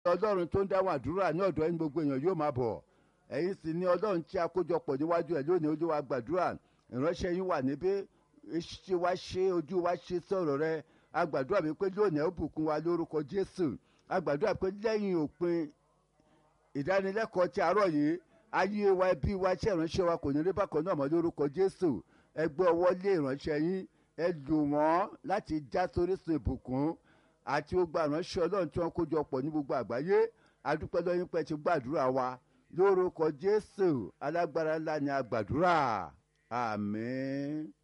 ọlọ́run tó ń dáhùn àdúrà ní ọ̀dọ̀ ẹni gbogbo èèyàn yóò máa bọ̀ ẹ̀yin sì ni ọlọ́run tí a kójọpọ̀ níwájú ẹ̀ lónìí ojú wa gbàdúrà ìránṣẹ́ yín wà níbí ṣe wá ṣe ojú wa ṣe sọ̀rọ̀ rẹ a gbàdúrà wípé lónìí ó bùkún wa lórúkọ jésù a gbàdúrà pé lẹ́yìn òpin ìdánilẹ́kọ̀ọ́ ti àárọ̀ yìí ayé wa ẹbí wa ṣe ìránṣẹ́ wa kò ní rí bákan náà mọ́ lórúkọ jésù ẹ gbé ọwọ́ lé ìránṣẹ́ yín ẹ lò wọ́n láti já sórísun ìbùkún àti gbogbo àránṣẹ́ ọlọ́run tí wọ́n kó jọ pọ̀ ní gbogbo àgbáyé adúpẹ́ lọ́yìn pẹ́ ti gbàdúrà wa lórúkọ jésù alágbára ńlá ni a gbàdúrà àmín.